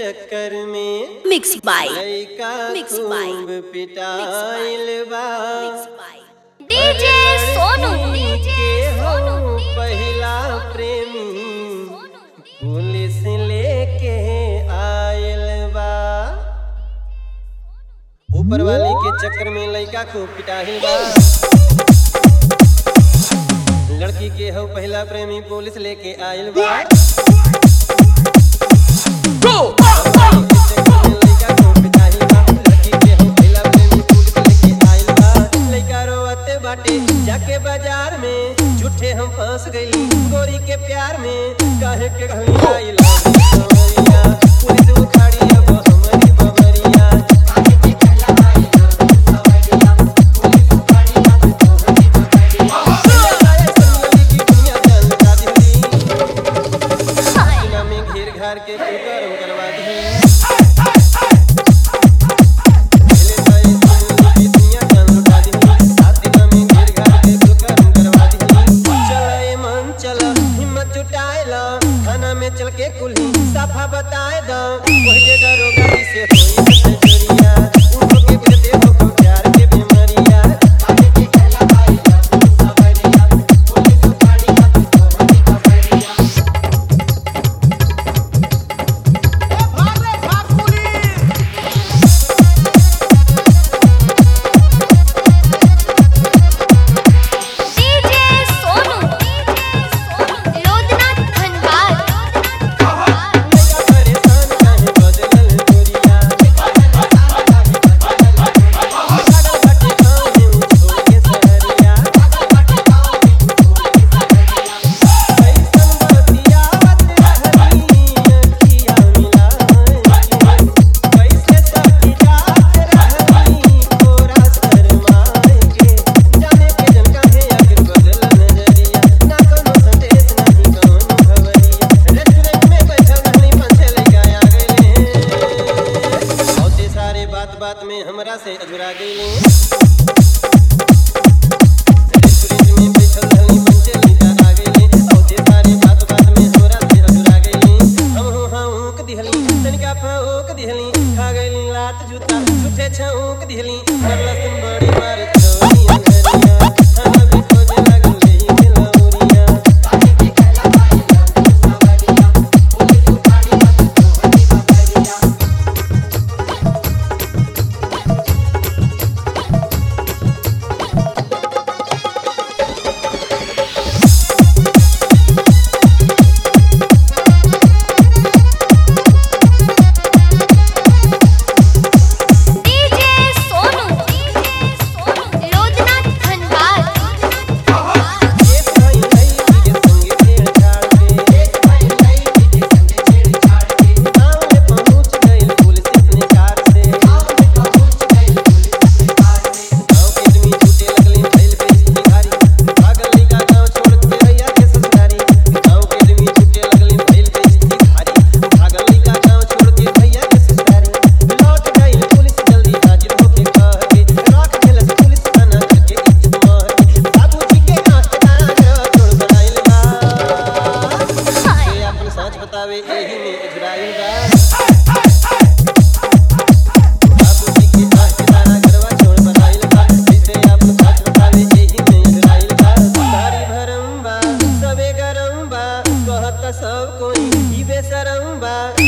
चक्कर में Mixed by लइका Mixed by- खूब पिटाइल बा डीजे सोनू डीजे के सोनू हो पहिला प्रेमी पुलिस लेके आयल बा ऊपर वाले के चक्कर में लइका खूब पिटाहिल बा लड़की के हो पहला प्रेमी पुलिस लेके आयल बा लइका खूब पिटाहिल बा। लड़की के हो पहला प्रेमी पुलिस लेके आयल बा। लइका रोवते बाटे जाके बाजार में झूठे हम फंस गईली गोरी के प्यार में काहे के घली आइला सवरिया। पुलिस उखाड़ी अब हमारी बबरिया घेर घार के गरम करवा दी चल के कुल्ही साफा बताए दो वही जगह रोगाई से होई सजरिया उठो के बिरते हो को प्यार के बीमारिया डीजे सोनू लोधना धनबाद मेरा परेशान काहे बदलल गोरिया पागल बाटे गाँव में छोड़ के शहरिया ऐसन बतियावत रहनी अखिया मिलाए कैसे सखी जात रहनी तोरा शरमाए के जाने के जन काहे आखिर बदल नजरिया ना कोनो संदेश नहीं कोनो खबरिया रेस्टोरेंट में बैठल रहनी पंछे लइका आ गइले बहुते सारे बात बात में हमरा से अजुरा गइले रेस्टोरेंट में बैठल रहनी पंछे लइका आ गइले बहुते सारे बात बात में हमरा से अजुरा गइले हम हो हाँक दिहली तनिका फौक दिहली खा गइली लात जूता झूठे छौक दिहली मरलसन बड़ी मार छोरी अंगरिया हम भी खोजे लागल लेई के लौरिया डीजे सोनू लोधना धनबाद एक भाई नई के संगे छेड़छाड़ के एक भाई नई के संगे छेड़छाड़ के गाँव में पहुँच गई पुलिस अपने कार से गाँव में पहुँच गई पुलिस अपने कार से गाँव के आदमी छूटे लगली भइल बेइज्जती भारी भागल लइका गाँव छोड़ के भैया के ससुरारी गाँव के आदमी छूटे लगली भइल बेइज्जती भारी भागल लइका गाँव छोड़ के भैया के ससुरारी लौट गई पुलिस जल्दी हाजिर होके कह के राख देलस पुलिस थाना करके इज्जत मार के बाबूजी के आंख कान तोड़ बनाइल बा से अपन सच बतावे एही में इजराइल बा बाबूजी के आंख कान घरवा छोड़ बनाइल बा से अपन सच बतावे एही में इजराइल बा भारी भरम बा सबे गरम बा कहत सब कोई ई बेशरम बा